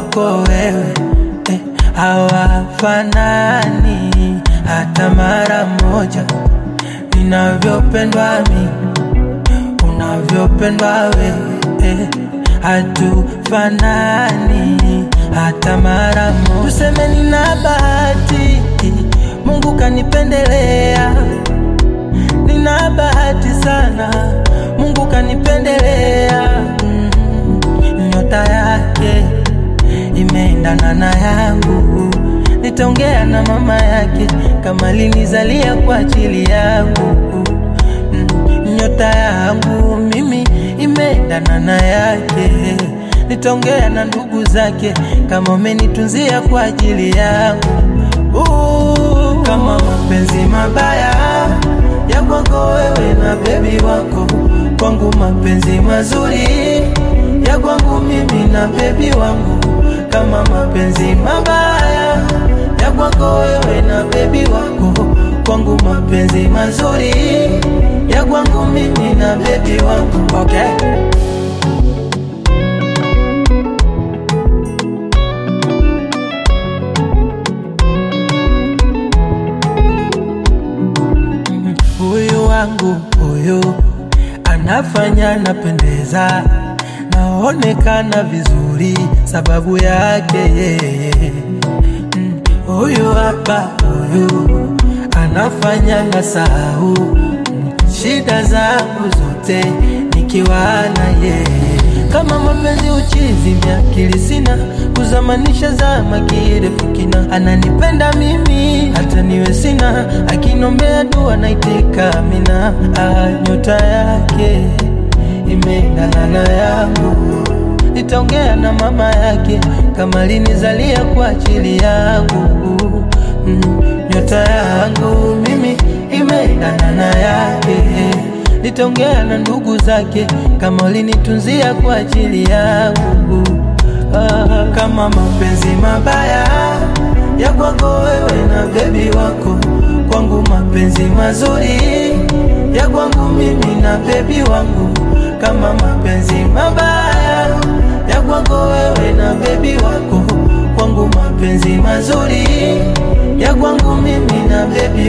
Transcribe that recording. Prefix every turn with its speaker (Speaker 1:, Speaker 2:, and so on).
Speaker 1: wako wewe eh, hawafanani hata mara moja ninavyopendwa mimi unavyopendwa wewe eh, hatufanani hata mara moja. Tuseme nina bahati, Mungu kanipendelea, nina bahati sana, Mungu kanipendelea. Mm, nyota yake imeendana na yangu, nitaongea na mama yake kama linizalia kwa ajili yangu mm, nyota yangu mimi imeendana na yake, nitaongea na ndugu zake kama umenitunzia kwa ajili yangu. Uh, kama mapenzi mabaya ya kwako wewe na bebi wako, kwangu mapenzi mazuri ya kwangu mimi na bebi wangu, kama mapenzi mabaya ya kwako wewe na bebi wako, kwangu mapenzi mazuri ya kwangu mimi na bebi wangu. Okay. Huyu wangu huyu anafanya napendeza, naonekana vizuri sababu yake yeye. Mm, Huyu hapa huyu anafanya na sahau mm, shida zangu zote nikiwa na yeye. Kama mapenzi uchizi, miakili sina kuzamanisha zama kirefu kina, ananipenda mimi hata niwe sina, akinombea dua naitika amina. Ah, nyota yake imeendana na yangu, nitaongea na mama yake kama linizalia kwa ajili yangu. Mm, nyota yangu mimi imeendana na yake nitaongea na ndugu zake kama ulinitunzia kwa ajili yangu. Ah, kama mapenzi mabaya ya kwako wewe na bebi wako, kwangu mapenzi mazuri ya kwangu mimi na bebi wangu, kama mapenzi mabaya ya kwako wewe na bebi wako, kwangu mapenzi mazuri ya kwangu mimi na bebi